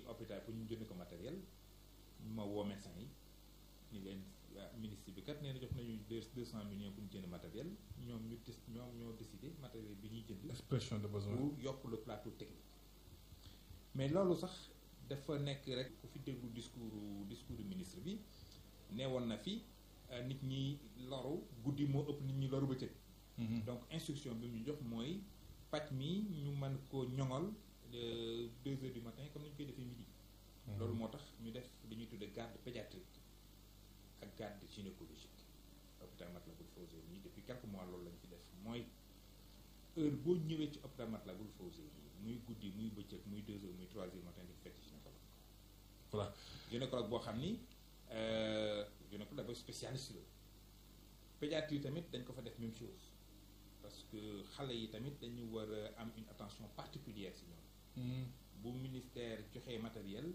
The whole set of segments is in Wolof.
hôpital pour ñu jënd ko matériel ma woo médecin yi ni leen ministre bi kat nee na jox nañu deux cent millions pour ñu jënd matériel ñoom ñu des ñoom ñoo décidé matériel bi ñuy jënd expression de besoin pour yokk le plateau technique mais loolu sax dafa nekk rek ku fi déglu discours discours du ministre bi nee woon na fi nit ñi loru guddi moo ëpp nit ñi loru bëccëg donc instruction bi mu jox mooy paj mi ñu mën ko ñoŋal deux heures du matin comme ni ñu koy defee midi loolu moo tax ñu def li ñuy tudde garde pédiatrique ak garde gynécologique hôpital Matlaboul Fawzeyni depuis quelques mois loolu lañ fi def mooy heure boo ñëwee ci hôpital Matlaboul Fawzeyni muy guddi muy bëccëg muy deux heures muy trois heures matin di fekk gynécologue voilà gynécologue boo xam ni gynécologue dafa spécialiste la pédiatrie tamit dañ ko fa def même chose parce que xale yi tamit dañu war a am une attention particulière si ñoom bu ministère joxee matériel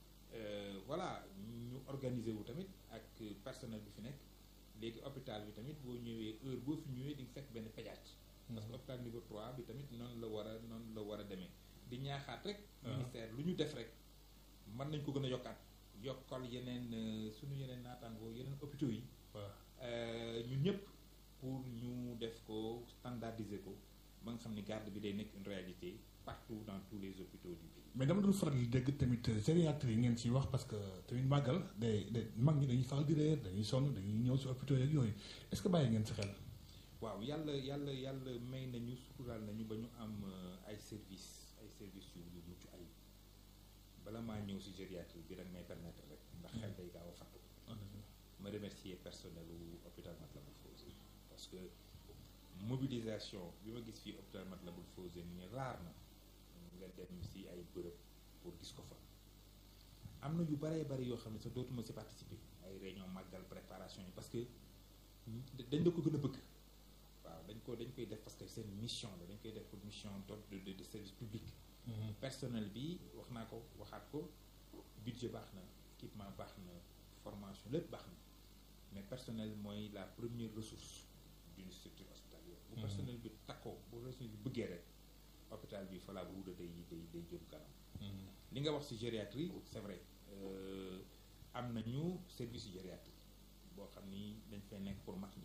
voilà ñu organiser wu tamit ak personnel bi fi nekk léegi hôpital bi tamit boo ñëwee heure boo fi ñëwee di nga fekk benn pédiatre parce que hôpital niveau 3 bi tamit noonu la war a noonu la war a demee di ñaaxaat rek ministère lu ñu def rek mën nañ ko gën a yokkaat yokkal yeneen suñu yeneen naataangoo yeneen hôpitaux yi ñun ñëpp pour ñu def ko standardiser ko ba nga xam ni garde bi day nekk une réalité partout dans tous les hôpitaux du pays. mais dama doon faral di dégg tamit gériatrie yi ngeen ciy wax parce que tamit màggal day day mag ñi dañuy faral di réer dañuy sonn dañuy ñëw si hôpitaux yeeg yooyu est-ce que bàyyi ngeen si xel. waaw yàlla yàlla yàlla may nañu suturaal nañu ba ñu am ay service ay service yu yu mucc ay bala maa ñëw si gériatrie bi rek may permettre rek ndax xel day gaaw a fattu ma remercier personnel u hôpital Matlaboul Fawzeyni parce que mobilisation bi ma gis fii hôpital Matlaboul Fawzeyni ni raar na nga dem si ay bërëb pour gis ko fa am na yu baree bari yoo xam ne sax dootuma si participer ay réunion màggal préparation yi parce que dañ la ko gën a bëgg waaw dañ ko dañ koy def parce que seen mission la dañ koy def pour mission de de service public personnel bi wax naa ko waxaat ko budget baax na équipement baax na formation lépp baax na mais personnel mooy la première ressource d'une structure hospitalière bu personnel bi takkoo bu personnel bi bëggee rek hôpital bi fa la ruuda day day day jëm kanam li nga wax ci gériatrie c'est vrai am nañu service gériatrie boo xam ni dañ fay nekk pour mag ñi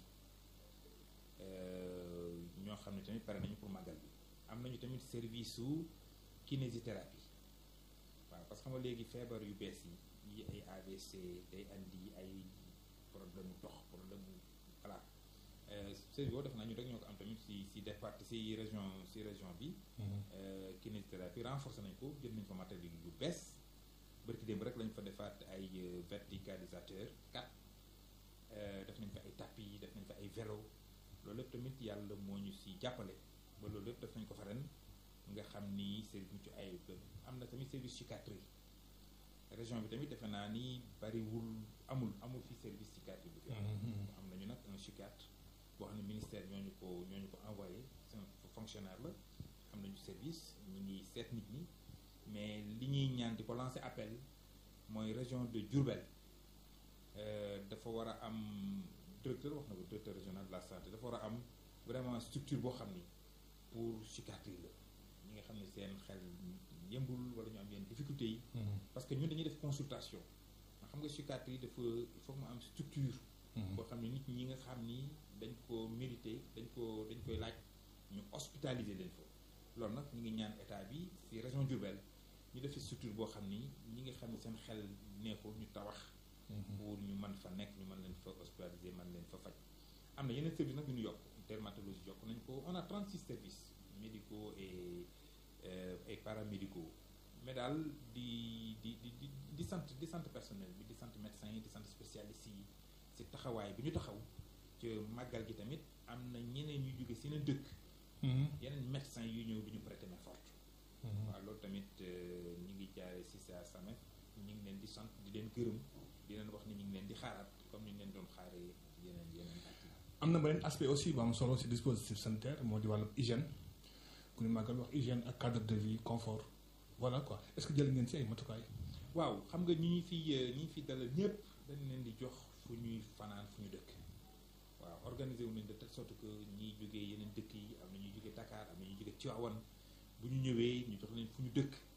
ñoo xam ne tamit pare nañu pour màggal bi am nañu tamit service su kinésithérapie waaw parce que xam nga léegi feebar yu bees yi yi ay AVC day andi ay problème mu dox problème mu voilà service boobu def naa ñu rek ñoo ko am tamit si si départ si région si région bi kinésithérapie renforcé nañ ko jël nañ ko matériel yu bees bërki démb rek lañ fa defaat ay verticalisateur quatre def nañ fa ay tapis def nañ fa ay vélo loolu lépp tamit yàlla moo ñu si jàppale ba loolu lépp def nañ ko fa ren nga xam ni service mucc ay am na tamit service psychiatrie région bi tamit defe naa ni bariwul amul amul fi service psychiatrie bu fi am nañu nag un psychiatre boo xam ne ministère ñooñu ko ñooñu ko envoyé c'est un fonctionnaire la am nañu service ñu ngi seet nit ñi mais li ñuy ñaan di ko lancer appel mooy région de Diourbel dafa war a am directeur wax na ko directeur régional de la santé dafa war a am vraiment structure boo xam ni pour psychiatrie la ñi nga xam ne seen xel yëmbul wala ñu am yenn difficultés yi parce que ñun dañuy def consultation nga xam nga psychiatrie dafa il faut mu am structure boo xam ne nit ñi nga xam ni dañ ko mérité dañ ko dañ koy laaj ñu hospitaliser leen foofu loolu nag ñu ngi ñaan état bi ci région Diourbel ñu def structure boo xam ni ñi nga xam ne seen xel neexul ñu tawax pour ñu mën fa nekk ñu mën leen fa hospitaliser mën leen fa faj am na yeneen service nag yu ñu yokk dermatologie yokk nañ ko on a 36 services médicaux et et paramédicaux mais daal di di di di di sant di sant personnel bi di sant médecins yi di sant spécialistes yi ci taxawaay bi ñu taxaw ci màggal gi tamit am na ñeneen ñu jóge si yeneen dëkk yeneen médecins yu ñëw di ñu prêter main forte waaw loolu tamit ñu ngi jaare si sa samef ñu ngi leen di sant di leen gërëm di leen wax ni ñu ngi leen di xaaraat comme ni ñu leen doon xaaree yeneen yeneen at yi am na beneen aspect aussi bu am solo si dispositif sanitaire moo di wàllu hygiène ku ñu màggal wax hygiène ak cadre de vie confort voilà quoi est-ce que jël ngeen si ay matukaay. waaw xam nga ñi ñu fi ñi ñu fi dalal ñëpp dañ leen di jox fu ñuy fanaan fu ñu dëkk waaw organisé wu nañ de telle sorte que ñiy jógee yeneen dëkk yi am na ñuy jógee Dakar am na ñuy jógee Tivaouane bu ñu ñëwee ñu jox leen fu ñu dëkk